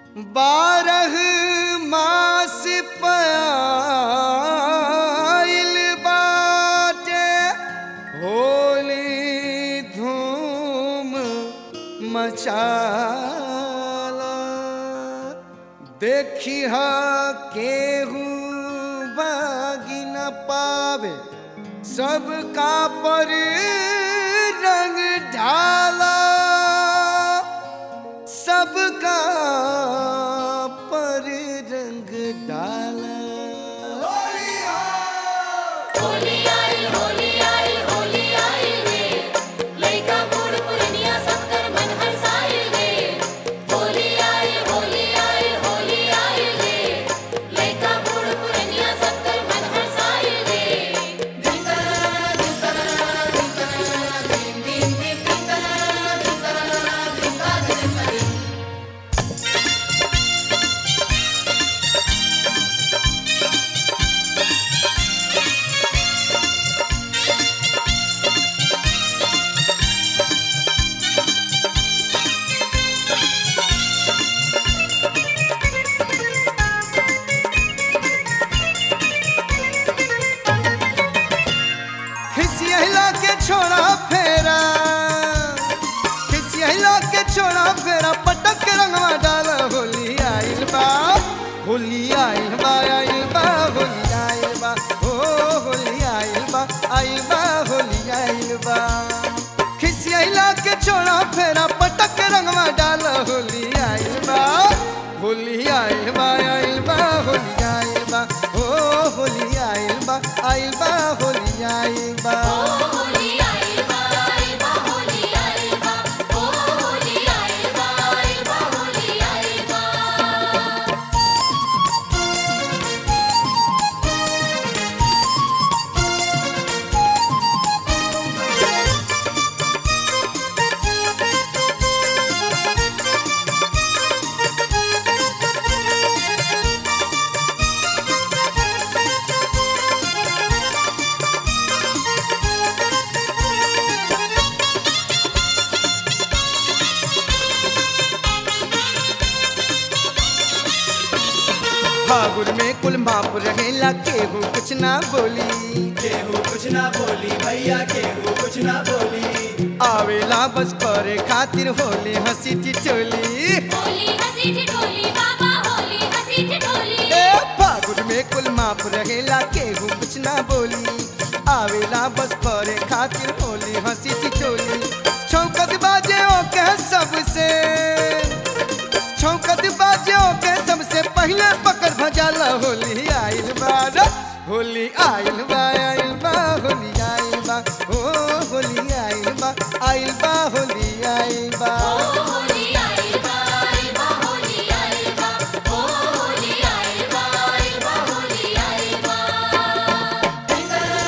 बारह मास पायल बाटे होली धूम मचाला देखी हा केहू बागी न पावे सबका पर रंग ढाला सबका पर रंग डाला होली आई होली आई होली आई रे लइका बूढ़ पुरनिया सबकर मन हरसाई रे होली आई होली आई होली आई रे लइका बूढ़ पुरनिया सबकर मन हरसाई रे खिसियला के छोड़ा फेरा खिसियला के छोड़ा फेरा पटक के रंगवा डाला होली आइल बा होली आइल बा आइल बा होली आइल बा ओ होली आइल बा आइल बा होली आइल बा खिसियला के छोड़ा फेरा पटक के रंगवा डाला होली आइल बा होली आइल बा आइल बा होली आइल बा ओ होली आइल बा आइल बा होली आइल बा ओ होली आई बा आई बा होली आई बा ओ होली आई बा आई बा होली आई बा फागुन में कुल माप रहेला केहू कुछ ना बोली केहू कुछ ना बोली भैया केहू कुछ ना बोली आवेला बस करे खातिर होली हंसी टिटोली होली हंसी ठिठोली बाबा होली हंसी ठिठोली ए फागुन में कुल माप रहेला केहू कुछ ना बोली आवेला बस करे खातिर होली हंसी टिटोली छौकत बाजे ओके सबसे छौकत बाजे ओके सबसे पहले पकड़ भजाला होली आइल बा रे। होली आइल बा आइल बा होली आइल बा ओ होली आइल बा आइल बा होली आइल बा ओ होली आई बा आई बा होली आई बा ओ होली आई बा आई बा होली आई बा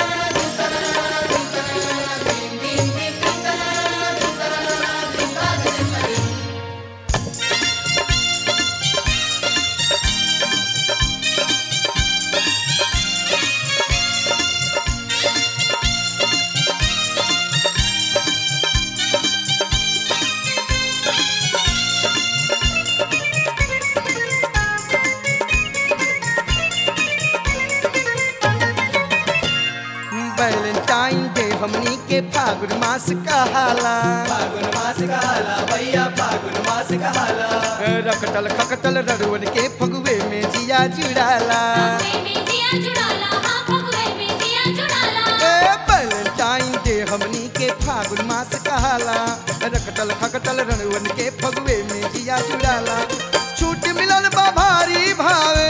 वैलेंटाइन डे हमनी के फागुन मास कहाला फागुन मास कहाला भैया फागुन मास कहाला रखटल खकटल रड़ुअन के फगुए में जिया जुड़ाला फगवे में जिया जुड़ाला हाँ फगवे में जिया जुड़ाला ए वैलेंटाइन डे हमनी के फागुन मास कहाला रखटल खकटल रड़ुअन के फगुए में जिया जुड़ाला छूट मिलल बा भारी भावे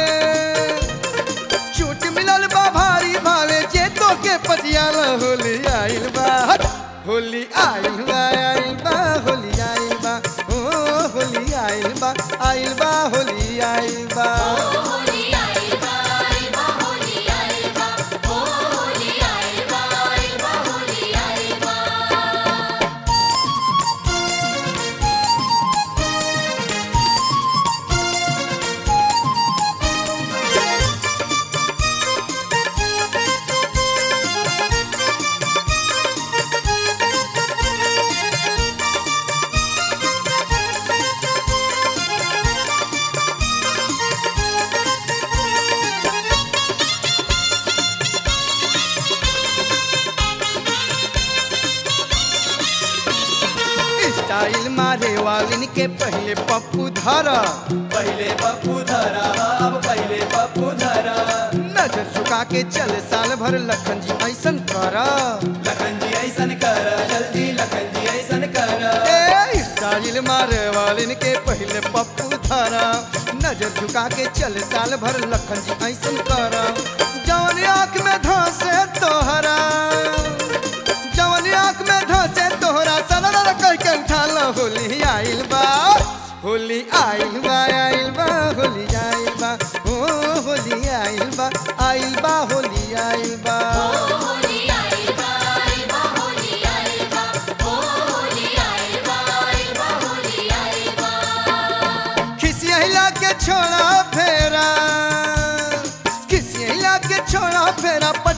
छूट मिलल बा भारी भावे जे तो के पटियाला होली आइल बा हट! होली आइल बा आइल बा होली आइल बा ओ होली आइल बा आइल बा होली आइल बा ओ होली आई बा आई बा होली आई बा ओ होली आई बा आई बा होली आई बा ए स्टाइल मारे वालिन के पहले पप्पू धरा पहले पप्पू धरा अब पहले पप्पू धरा नजर झुका के चल साल भर लखन जी ऐसन करा लखन जी ऐसन कर जल्दी लखन जी ऐसन कर ए स्टाइल मारे वालिन के पहले पप्पू धरा नजर झुका के चल साल भर लखन जी ऐसन करा जवन आँख में धंसे तोहरा जवन आँख में धंसे तोहरा सलर कह के उठा लो होली आइल बा होली आइल बा आइल बा होली आइल बा ओ होली आइल बा आइल बा होली आइल बा होली आइल बा आइल बा होली आइल बा ओ होली आइल बा आइल बा होली आइल बा खिसिया के छोड़ा फेरा खिसिया के छोड़ा फेरा